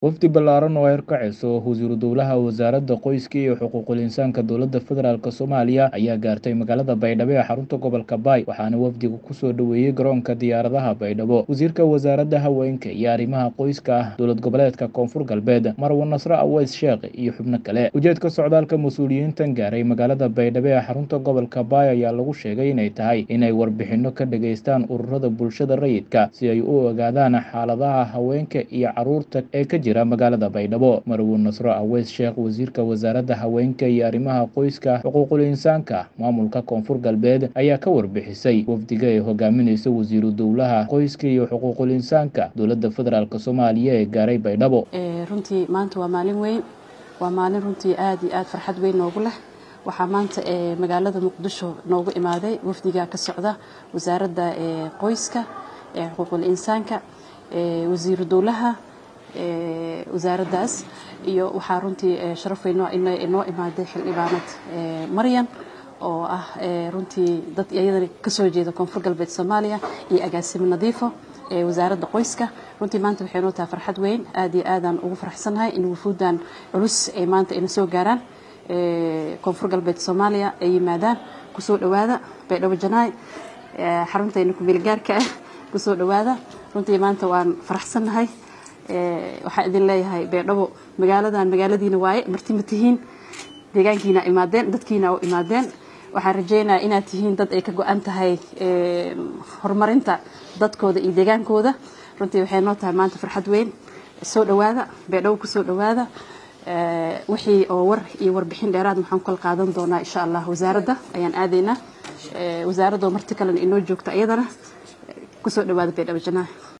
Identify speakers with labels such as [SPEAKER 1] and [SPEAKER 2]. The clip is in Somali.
[SPEAKER 1] wafdi ballaaran oo ay horkacayso wasiiru dowlaha wasaaradda qoyska iyo xuquuqul insaanka dowladda federaalk soomaaliya ayaa gaartay magaalada baydhabo ee xarunta gobolka baay waxaana wafdiga kusoo dhoweeyey garoonka diyaaradaha baydhabo wasiirka wasaaradda haweenka iyo arrimaha qoyska ah dowlad goboleedka koonfur galbeed marwo nasre aweys sheekh iyo xubno kale ujeedka socdaalka mas-uuliyiintan gaaray magaalada baydhabo ee xarunta gobolka baay ayaa lagu sheegay inay tahay inay warbixinno ka dhageystaan ururada bulshada rayidka si ay u ogaadaan xaaladaha haweenka iyo caruurta ee ka jira magaalada baydhabo marwo nasro aweys sheekh wasiirka wasaaradda haweenka iyo arrimaha qoyska xuquuqul insaanka maamulka koonfur galbeed ayaa ka warbixisay wafdiga ay hogaaminayso wasiiru dowlaha qoyska iyo xuquuqul insaanka dowladda federaalk soomaaliya ee gaaray baydhabo
[SPEAKER 2] runtii maanta waa maalin weyn waa maalin runtii aada iyo aada farxad weyn noogu leh waxaa maanta magaalada muqdisho noogu imaaday wafdiga ka socda wasaaradda qoyska xuquuqul insaanka wasiiru dowlaha wasaaraddaas iyo waxaa runtii sharaf weyn noo imaaday xildhibaanad maryan oo ah runtii dad iyadana kasoo jeeda koonfur galbeed soomaaliya iyo agaasimo nadiifo wasaaradda qoyska runtii maanta waxay noo tahay farxad weyn aada iyo aadaan ugu faraxsannahay in wufuuddan culus ay maanta ina soo gaaraan koonfur galbeed soomaaliya ay yimaadaan kusoo dhowaada baydhabo janaay xaruntayna kumeelgaarka ah kusoo dhowaada runtii maanta waan faraxsannahay waxaan idin leeyahay baydhabo magaaladan magaaladiina waaye marti ma tihiin deegaankiina imaadeen dadkiina u imaadeen waxaan rajeynayaa inaad tihiin dad ay ka go-an tahay horumarinta dadkooda iyo deegaankooda runtii waxay noo tahay maanta farxad weyn soo dhowaada baydhabo kusoo dhowaada wixii oo war iyo warbixin dheeraad waxaan kala qaadan doonaa insha allah wasaaradda ayaan aadaynaa wasaaradda oo marti kalena inoo joogta iyadana kusoo dhowaada baydhabo janaa